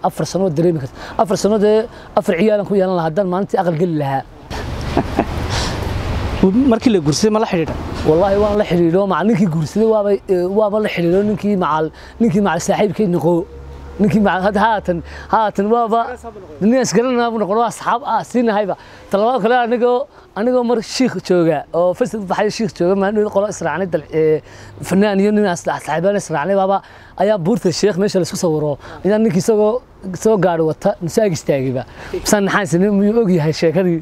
afar sano dareemi karta afar sano dee afar ciyaalan ku yeelan lahaa haddaan maalintii aqal geli lahaa markii la guursaday ma la xidhiidha والله waan la xiriiro macal ninkii guursaday waaba waaba la xiriiro ninkii macal ninkii macal saaxiibkay noqo ninkii macal hadda haatan haatan waaba nin isgaranaa buu noqon waa asxaab ah siinahayba talabaad kale anigoo anigoo mar shiikh jooga oo fasal baxay shiikh jooga maalin qolo israacnay dal fanaan iyo nin asxaabaan israacnay baaba ayaa buurta sheekh meesha la isku sawiro ayaa ninkii isagoo soo gaari wata masaag istaagayba san naxaan sinay miyuu og yahay sheekadii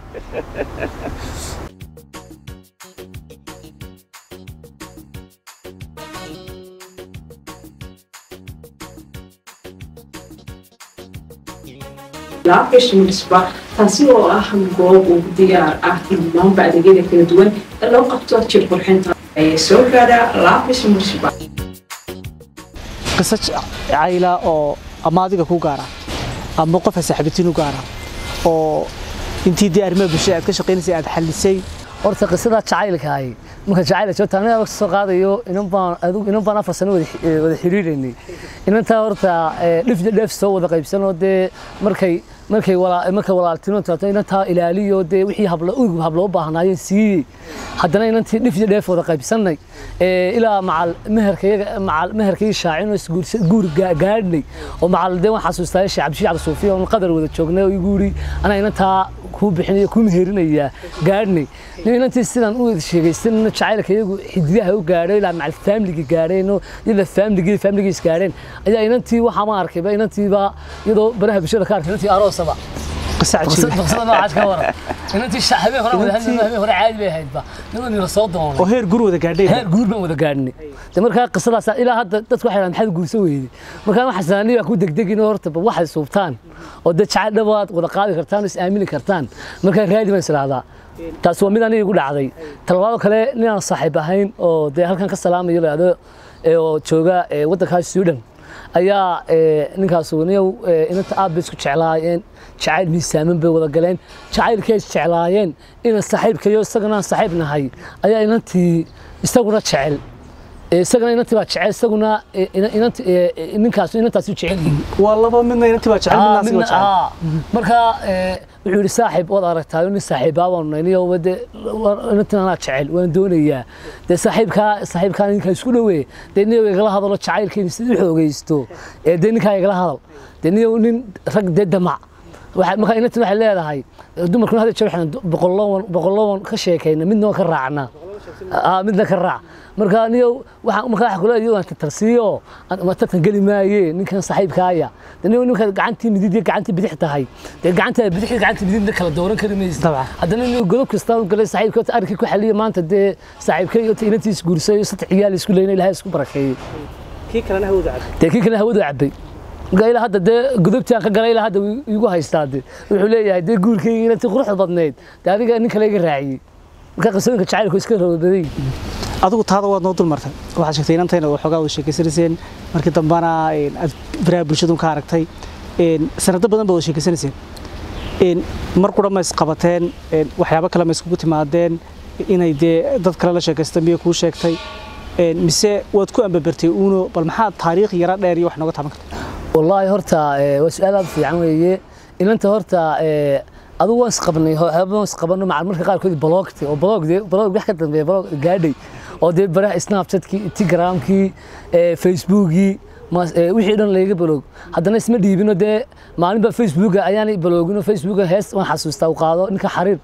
laabgashimisba taasi oo ah goob uu diyaar ah in dhammaanba adeegyada kala duwan ee loo qabto jir qurxinta ee soo gaadha laabgashimisba qiso cayla oo ama adiga ku gaara ama qof saaxiibatiin u gaara oo intii dee arrimaha bulshada aad ka shaqaynaysay aad xallisay horta qisada jacaylkaahi marka jacayl joogta aniga soo qaadayo inan baan adigu inan baan afar sano wada wada xiriiraynay inantaa horta dhif dheef soo wada qaybsanoo dee markay markay walaa markay walaaltino taato inantaa ilaaliyo dee wixii hablo ugub hablo u baahnaayeen siiyey haddana inantii dhif dheef wada qaybsanay ilaa macal meherkayaga macal meherkayga shaacin oo isguursa guur gaadhnay oo macal dee waan xasuustaa sheekh cabdishiic cabdi suufi oo qadar wada joognay oo igu yiri anaa inantaa kuu bixinayo kuu meherinayaa gaadhnay nin inantii sidan u wada sheegaysan jacaylka iyagu xididaha u gaadhay ilaa macal faamiligi gaadheen oo ila faamiligi faamiligiis gaadheen ayaa inantii waxaa ma arkayba inantiiba iyadoo baraha bulshada ka arkay inantii aroosaba qiso cajiib qisada noocaas ka waran inantii habeen hore wada hadlay habeen hore caadi bay ahaydba iyadoo nila soo doonay oo heer gur wada gaadhay heer guur baan wada gaadhnay de markaa qisadaas ilaa hadda dadku waxay dhahaan maxaad guurso weyday markaa waxaa saaniya ku degdegin oo horta waxay suubtaan oo dad jacayl dhabaad wada qaadi kartaan oo is aamini kartaan markaa raadi baan israahdaa taasi waa mid aniga igu dhacday talabaado kale ninaan saaxiib ahayn oo dee halkan ka salaamayo lahdo oo jooga waddankaas suudhan ayaa ninkaas niyow inanta aad bay isku jeclaayeen jacayl miisaaman bay wada galeen jacaylkay isjeclaayeen inan saaxiibkayo isagana aan saaxiib nahay ayaa inantii isaguna jecel isagana inantii baa jecel isaguna ninkaas inantaasi jecel yihiin waa laba midna inantii baa jecel midna asiga jecel marka wuxuu yidhi saaxiib waad aragtaayo nin saaxiibaa baan nahay niyo wade inantin anaa jecel waan doonayaa dee saaxiibkaa saaxiibkaa ninkaa isku dhowe dee niyow igala hadalo jacaylkeeni si u xoogaysto ee dee ninkaa igala hadal dee niyow nin rag dee damac marka inantin waxay leedahay dumarkuna hadda jeer waxaan boqolowan boqolowan ka sheekayna midna ka raacna midna ka raac marka niyow waxaan marka waxa kula iyadoo aan tarsiiyo ma tartan geli maaye ninkan saaxiibkaaya niyow ninka gacantii midid iyo gacantii bidix tahay dee gacanta bidix iyo gacanta midid kala dooran kari maysid Dabcan. haddana niyow godob kasta u galay saaxiibka arrinkii ku xaliya maanta dee saaxiibkay iyo inantiis guursay saddex ciyaal isku leeyna ilaahay isku barakeeyey kii kalena hawada cad dee kii kale hawadu cabay marka ilaa hadda dee gudubtii aan ka galay ilaa hadda wuu igu haystaa de wuxuu leeyahay dee guurkayga inantii quruxda badneyd dee adiga nin kale iga raaciyey marka qisooyinka jacaylku iska rababadan yihiin adigu taada waad noo dul martay waxaad sheegtay inantayna waxoogaa wada sheekeysanayseen markii dambana aad baraha bulshadu ka aragtay sanado badan baad wada sheekeysanayseen mar qura ma isqabateen waxyaabo kale ma iskugu timaadeen inay dee dad kale la sheekaysta miyo kuu sheegtay mise waad ku ambabartay uuno bal maxaa taariikh yara dheer iyo wax nooga taaban karta wallaahi horta waa su-aal aad u fiican weeye inanta horta adigu waan isqabnay waxyaaba waan isqabano macal marka qaarkood baloogti oo baloogde baloog wax ka dambeeya baloog gaadhay oo dee baraha snapchatkii instagramkii facebookii wixii dhan layga baloog haddana isma dhiibino dee maalinba facebooka ayaanay baloogino facebooka hees waan xasuustaa u qaado ninka xariir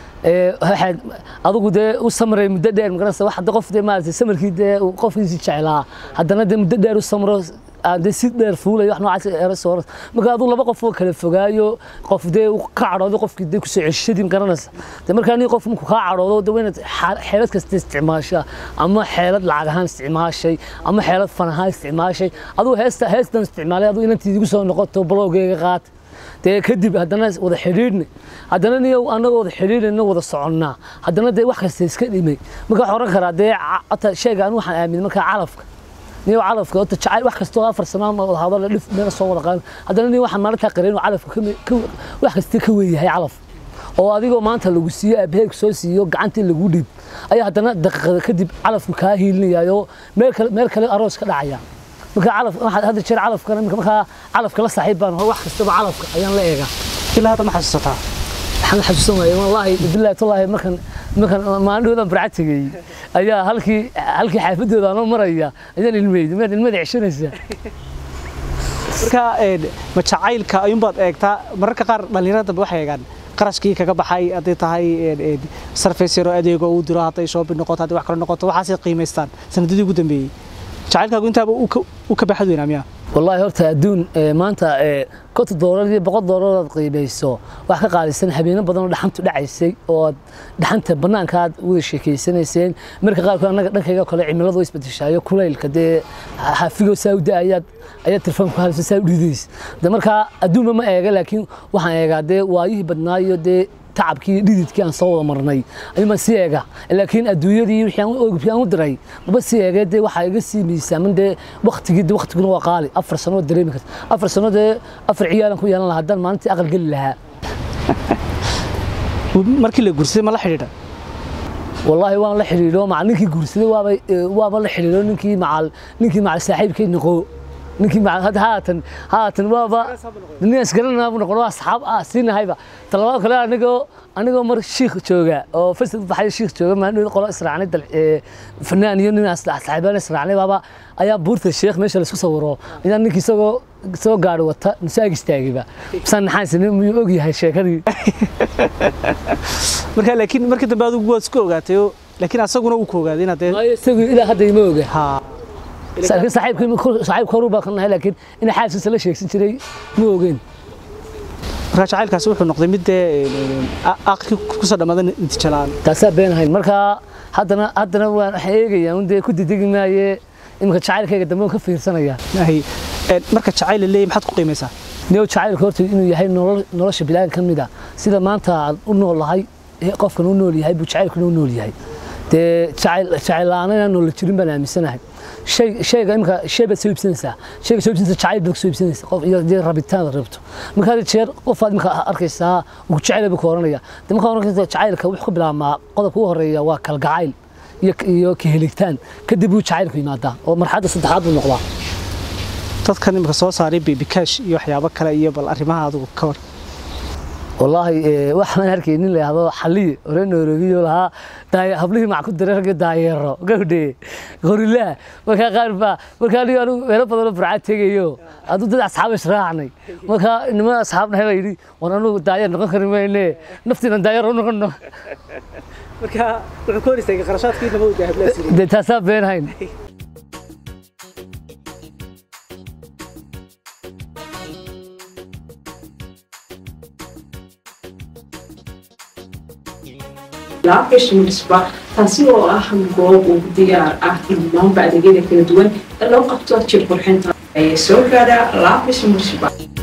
waxaad adigu dee u samray muddo dheer magaranaysa wax hadda qof dee maaragtay samarkii dee qofkiisi jeclaa haddana dee muddo dheer u samro aan dee si dheer fuulayo wax noocaas eero soo marka adigu laba qof oo kala fogaayo qof dee uu ka cadhoodo qofkii dee kusoo ceshadii magaranaysa dee markaa nin qof markuu kaa cadhoodo dee waynaad xeelad kasta isticmaashaa ama xeelad lacag ahaan isticmaashay ama xeelad fan ahaan isticmaashay adigu heesta heestan isticmaalay adigu inantii igu soo noqoto balowgeega qaat dee kadib haddana wada xidhiidhna haddana niyo annagoo wada xidhiidhayna wada soconnaa haddana dee wax kasta iska dhimay marka waxaan oran karaa dee ata sheega anu waxaan aaminay markaa calafka niyo calafka horta jacayl wax kastoo afar sanaa ma wada hadal dhif meena soo wada qaadan haddana niyo waxaan maalintaa qareen oo calafka wax kasta ka weeyahay calaf oo adigoo maanta lagu siiyo aabaheeg soo siiyo gacantii lagu dhiib ayaa haddana daqiiqada kadib calafku kaa hiilinayaayo meel kale meel kale aroos ka dhacaya marka calaf waxaad hadda jeer calafkana iminka markaa calafka la saaxiib baan wax kastaba calafka ayaan la eegaa ilaa hadda ma xasuusataa waxaan xasuusan waayay wallaahi billahi tallaahi markan markan maalintoodan barca tegey ayaa halkii halkii xaafadooda anoo maraya ayaan ilmeeyay miyaad ilmada ceshanaysaa marka een, ma jacaylka ayuunbaad eegtaa mararka qaar dhallinyarada dambe waxay eegaan qarashkii kaga baxay hadday tahay een, een, sarfays yaroo adeego uu diro hadday shoobin noqoto hadday wax kale noqoto waxaasay qiimaystaan sanadadii ugu dambeeyey jacaylkaagu intaaba uu ka- uu ka baxad weynaa miyaa wallaahi horta adduun ee, maanta ee, konton doolar iyo boqol doolar aad qiimayso wax ka qaalisan habeeno badan oo dhaxantu dhacaysay oo aad dhaxanta bannaanka aad wada sheekeysanayseen marka qaarkood annaga dhankayga kale cimiladu way isbedeshaayo kulaylka dee xafigo saa u da-ayaad ayaad telefoonka halisa saa u dhidays de markaa adduunba ma eega laakiin waxaan eegaa dee waayihii badnaayo dee tacabkii dhididkii aan soo wada marnay ayuun baan sii eega laakiin adduunyadii wixii aan u- wixii aan u diray maba sii eegee dee waxaa iga sii miisaaman dee waktigii dee waktiguna waa qaali afar sano waad dareemi karta afar sano dee afar ciyaalan ku yeelan lahaa haddaan maalintii aqal geli lahaa markii la guursaday ma la xidhiidha والله waan la xiriiro macal ninkii guursaday waaba waaba la xiriiro ninkii macal ninkii macal saaxiibkay noqo ninkii macal hadda haatan haatan waaba nin isgaranaa buu noqon waa asxaab ah siinahayba talabaad kale anigoo anigoo mar shiikh jooga oo fasal baxay shiikh jooga maalin qolo israacnay dal fanaan iyo nin asxaabaan israacnay baaba ayaa buurta sheekh meesha la isku sawiro ayaa ninkii isagoo soo gaadhi wata musaag istaagayba misaan naxaansin miyuu og yahay sheekadii marka laakiin markii dambe adigu waad isku ogaatay oo laakiin asaguna uu ku ogaaday inaad dee waayo isagu ilaa hadda ima oga haa laakiin saaxiibkii saaxiibka horu baa ka nahay laakiin in xaaskiisa la sheegsan jiray ma ogeyn marka jacaylkaasi wuxuu noqday mid dee aqalkii kusoo dhammaada natiijo la'aan taasaa been ahayn marka haddana haddana waan waxaan eegayaa un dee ku didegi maaye iminka jacaylkayga dambe waan ka fiirsanayaa Ahi, een, marka jacayl la leeyahay maxaad ku qiimaysaa neo jacaylka horta inuu yahay nolol- nolosha bilaadan ka mid a sida maanta aad u noolahay ee qofkan u nool yahay buu jacaylkuna u nool yahay dee jacayl jacayl la'aan inaan noola jirin baan aaminsanahay shay shayga imika shay baad soo iibsanaysaa shayga soo iibsanaysa jacayl baad soo iibsanaysaa qof iyo dee rabitaan aad rabto marka had jeer qofaad imika arkaysaa ugu jacayl buu ka oranaya de markaa oranaysa jacaylka wuxuu ku bilaabmaa qodobka ugu horeeya waa kalgacayl iyo iyo kahelitaan kadib buu jacaylku yimaadaa oo marxaladda saddexaad buu noqdaa dadkan imika soo saaray baby cash iyo waxyaabo kale iyo bal arrimaha adigu ka war والله إيه waxaan arkay nin la yiraahdo xaliye hore noorogiyo lahaa daay hablihii mac ku diray rag daayero gabdhe gorilla marka qaar ba marka aniga anigu meelo badan oo burcad tegayo adu dad asxaab israacnay marka nima asxaabna hela yiri war anigu daayer noqon kari mayne naftiina daayer u noqono marka wuxuu ka hor istaagay qarashaadkii nabadu dahablaasiri de taasaa been hayn laabgashin dhisba taasi oo ah goob ugu diyaar ah dhammaanba adeegyada kala duwan ee loo qabto jir qurxinta ayay soo gaadhaa laabgashin dhisba